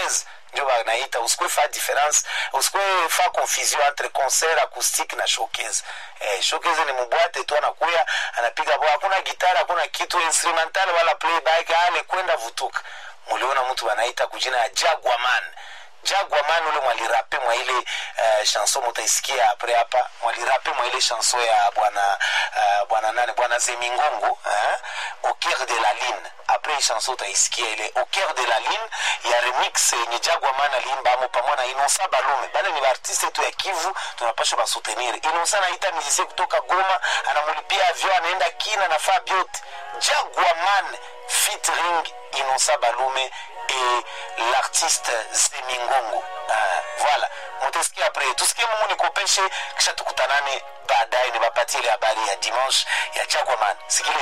showcase ndio wanaita usikwe fa difference usikwe fa confusion entre concert acoustique na showcase eh, showcase ni mbwate tu anakuya anapiga bo hakuna gitara hakuna kitu instrumental wala playback ale kwenda vutuka muliona mtu wanaita kujina ya Jaguarman Jaguarman ule mwalirape mwa ile uh, chanson mutaisikia apre hapa mwalirape mwa ile chanson ya bwana uh, bwana nani bwana Zemingongo uh, au cœur de la ligne apre hii chanson utaisikia ile au cœur de la ligne ya remix yenye Jaguarman aliimba amo pamoja na Inosa Balume bale ni artiste tu ya Kivu tunapaswa basoutenir Inosa anaita musicien kutoka Goma anamulipia avion anaenda kina nafaa biote Jaguarman featuring Inosa Balume et l'artiste Zemingongo. Ah, voilà mutasikia apres tusikie mungu nikopeshe kisha tukutanane baadaye niwapatie ile habari ya dimanche ya Jaguarman sikile